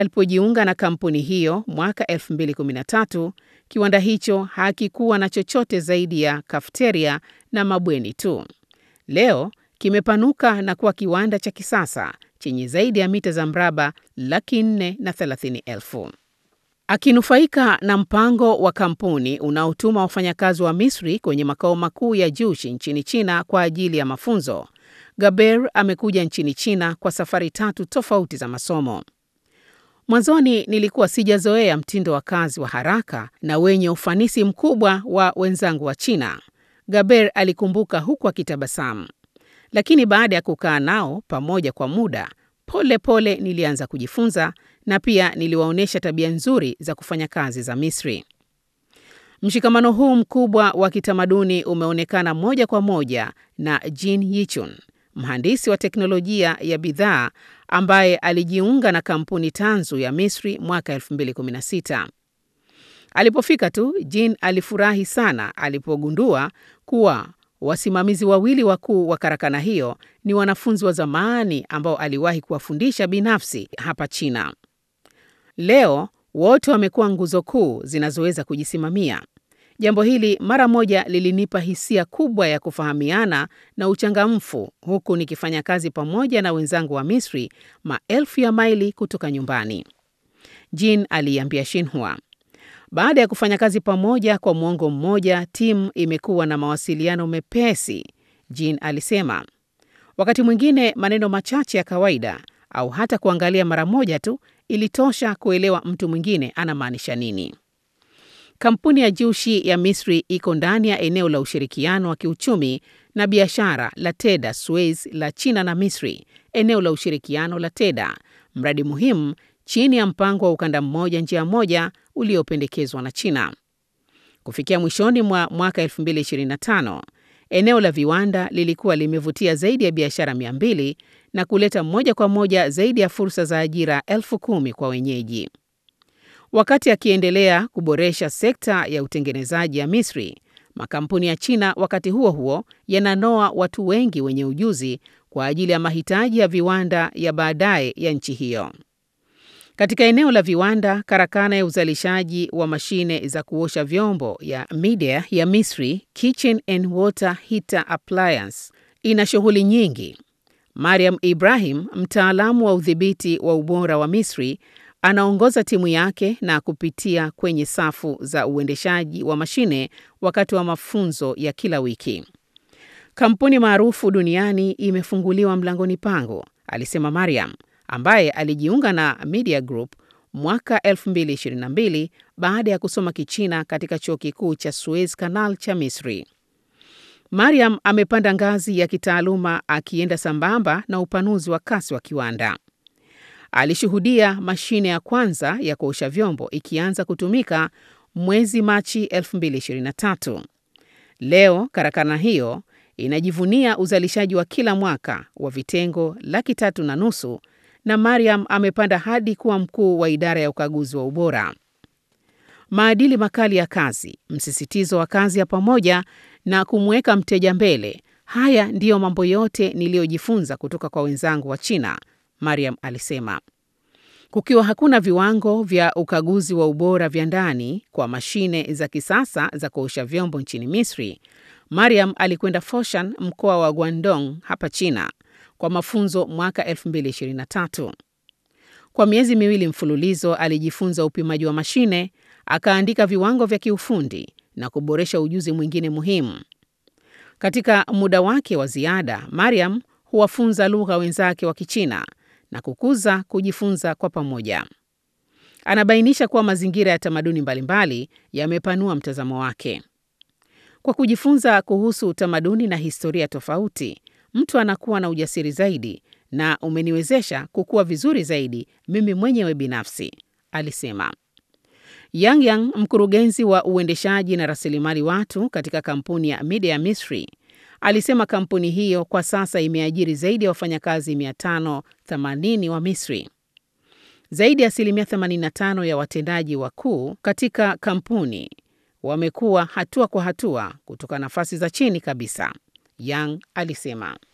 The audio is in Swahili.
alipojiunga na kampuni hiyo mwaka 2013, kiwanda hicho hakikuwa na chochote zaidi ya kafeteria na mabweni tu. Leo kimepanuka na kuwa kiwanda cha kisasa chenye zaidi ya mita za mraba laki nne na thelathini elfu. Akinufaika na mpango wa kampuni unaotuma wafanyakazi wa Misri kwenye makao makuu ya Jushi nchini China kwa ajili ya mafunzo, Gaber amekuja nchini China kwa safari tatu tofauti za masomo. Mwanzoni nilikuwa sijazoea mtindo wa kazi wa haraka na wenye ufanisi mkubwa wa wenzangu wa China, Gaber alikumbuka huku akitabasamu. Lakini baada ya kukaa nao pamoja kwa muda, pole pole nilianza kujifunza na pia niliwaonyesha tabia nzuri za kufanya kazi za Misri. Mshikamano huu mkubwa wa kitamaduni umeonekana moja kwa moja na Jin Yichun, mhandisi wa teknolojia ya bidhaa ambaye alijiunga na kampuni tanzu ya Misri mwaka 2016. Alipofika tu, Jin alifurahi sana alipogundua kuwa wasimamizi wawili wakuu wa karakana hiyo ni wanafunzi wa zamani ambao aliwahi kuwafundisha binafsi hapa China. Leo wote wamekuwa nguzo kuu zinazoweza kujisimamia. Jambo hili mara moja lilinipa hisia kubwa ya kufahamiana na uchangamfu, huku nikifanya kazi pamoja na wenzangu wa Misri maelfu ya maili kutoka nyumbani, Jin aliiambia Xinhua. Baada ya kufanya kazi pamoja kwa mwongo mmoja, timu imekuwa na mawasiliano mepesi, Jin alisema. Wakati mwingine maneno machache ya kawaida au hata kuangalia mara moja tu ilitosha kuelewa mtu mwingine anamaanisha nini. Kampuni ya Jushi ya Misri iko ndani ya eneo la ushirikiano wa kiuchumi na biashara la Teda Suez la China na Misri, eneo la ushirikiano la Teda, mradi muhimu chini ya mpango wa ukanda mmoja njia moja uliopendekezwa na China. Kufikia mwishoni mwa mwaka 2025, eneo la viwanda lilikuwa limevutia zaidi ya biashara 200 na kuleta moja kwa moja zaidi ya fursa za ajira elfu kumi kwa wenyeji. Wakati akiendelea kuboresha sekta ya utengenezaji ya Misri, makampuni ya China wakati huo huo yananoa watu wengi wenye ujuzi kwa ajili ya mahitaji ya viwanda ya baadaye ya nchi hiyo. Katika eneo la viwanda, karakana ya uzalishaji wa mashine za kuosha vyombo ya Midea ya Misri, Kitchen and Water Heater Appliance, ina shughuli nyingi. Mariam Ibrahim, mtaalamu wa udhibiti wa ubora wa Misri, anaongoza timu yake na kupitia kwenye safu za uendeshaji wa mashine wakati wa mafunzo ya kila wiki. Kampuni maarufu duniani imefunguliwa mlangoni pangu, alisema Mariam ambaye alijiunga na Media Group mwaka 2022 baada ya kusoma Kichina katika chuo kikuu cha Suez Canal cha Misri. Mariam amepanda ngazi ya kitaaluma akienda sambamba na upanuzi wa kasi wa kiwanda. Alishuhudia mashine ya kwanza ya kuosha vyombo ikianza kutumika mwezi Machi 2023. Leo karakana hiyo inajivunia uzalishaji wa kila mwaka wa vitengo laki tatu na nusu na Mariam amepanda hadi kuwa mkuu wa idara ya ukaguzi wa ubora. Maadili makali ya kazi, msisitizo wa kazi ya pamoja na kumweka mteja mbele, haya ndiyo mambo yote niliyojifunza kutoka kwa wenzangu wa China, Mariam alisema. Kukiwa hakuna viwango vya ukaguzi wa ubora vya ndani kwa mashine za kisasa za kuosha vyombo nchini Misri, Mariam alikwenda Foshan, mkoa wa Guangdong hapa China kwa mafunzo mwaka 2023. Kwa miezi miwili mfululizo alijifunza upimaji wa mashine, akaandika viwango vya kiufundi na kuboresha ujuzi mwingine muhimu. Katika muda wake wa ziada, Mariam huwafunza lugha wenzake wa Kichina na kukuza kujifunza kwa pamoja. Anabainisha kuwa mazingira ya tamaduni mbalimbali yamepanua mtazamo wake. Kwa kujifunza kuhusu utamaduni na historia tofauti, mtu anakuwa na ujasiri zaidi na umeniwezesha kukua vizuri zaidi mimi mwenyewe binafsi, alisema. Yang Yang, mkurugenzi wa uendeshaji na rasilimali watu katika kampuni ya Media Misri, alisema kampuni hiyo kwa sasa imeajiri zaidi ya wafanyakazi 580 wa Misri. Zaidi ya asilimia 85 ya watendaji wakuu katika kampuni wamekuwa hatua kwa hatua kutoka nafasi za chini kabisa, Yang alisema.